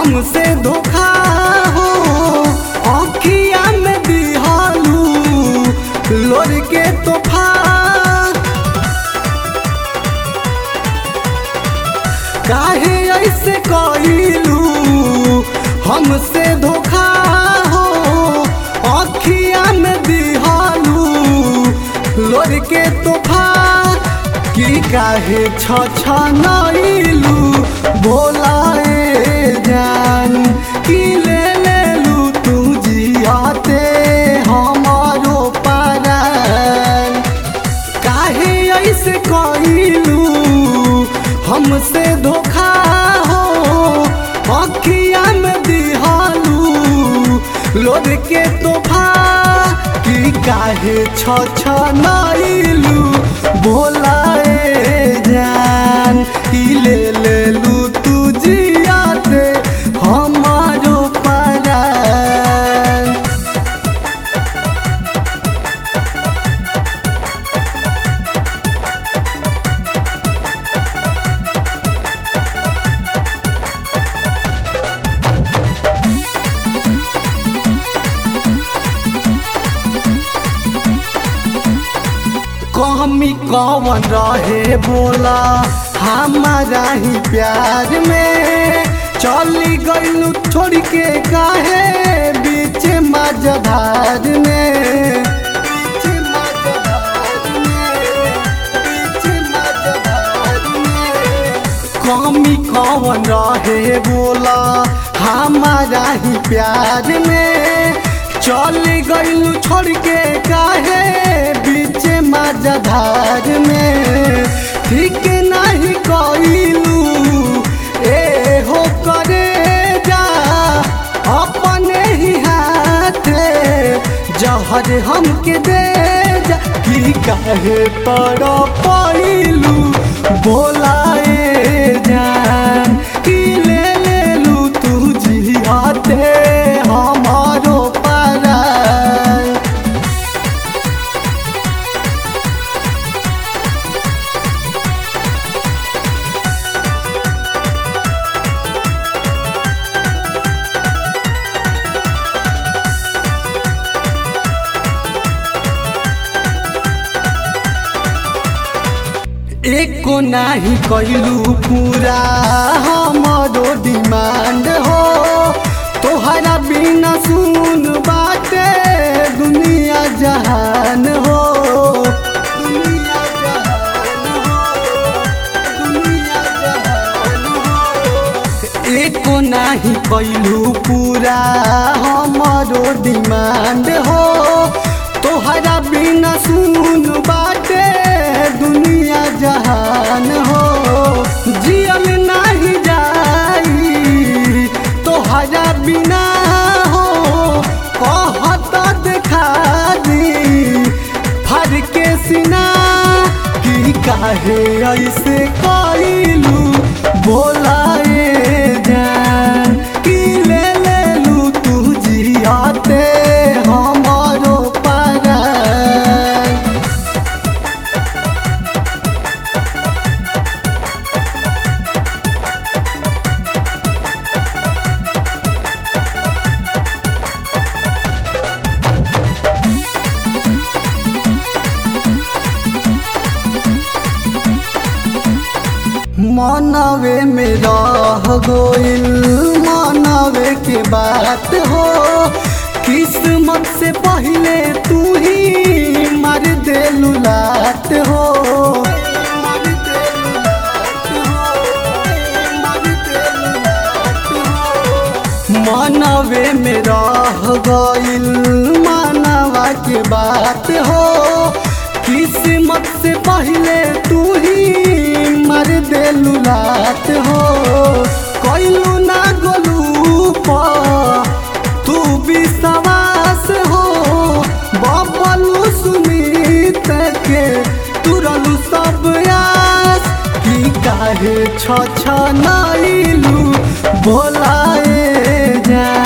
हमसे धोखा हो अखिया में दिहालू लोर के तोहफा काहे ऐसे कइलू हमसे धोखा हो अखिया में दिहालू लोर के तोहफा की काहे छ छ नइलू बोलाए जान की ले लेलू तू जियाते हमारो पारान काहे ऐसे कइलू हमसे धोखा हो अखिया में दिहालू लोर के तोहफा की काहे छ छ नइलू बोलाए जान की ले लेलू तू जियाते हमारो पारान कमी कौन रहे बोला हमारा ही प्यार में चली गईलू छोड़ के काहे बीच मजधार में बीच मझधार में, बीच मझधार में। कमी कौन रहे बोला हमारा ही प्यार में चल गईलू छोड़ के काहे बीच मजधार में ठीक नहीं कइलू ए हो करे जा अपने ही हाथे जहर हमके दे जा की काहे पर पइलू बोलाए जान की ले लेलू तू जियाते हमारो पारा एको नाही कइलू पूरा हमारो डिमांड हो तोहरा बिना सुन बाटे दुनिया जहान हो दुनिया जहान हो, दुनिया जहान हो। एको नाही कइलू पूरा हमारो डिमांड हो तोहरा बिना सुन बाटे दुनिया जहान हो जियल नहीं जाई तोहरा बिना हो कहत देखा दी फर के सिना की काहे ऐसे कइलू बोलाए जान की ले लेलू तू जियाते हमारो पारा मनवे में रह गोइल मनवे के बात हो किस्मत से पहले तू ही मर देलू लात हो मर देलू लात हो, मर देलू लात हो। मनवे में रह गइल मानवा के बात हो किस्मत से पहले तू ही मर देलू रात हो कैलू ना गोलू पर तू विश्वास हो बबलू सुमित के तुरलू सब आस की काहे छ छ नाइलू बोलाए जा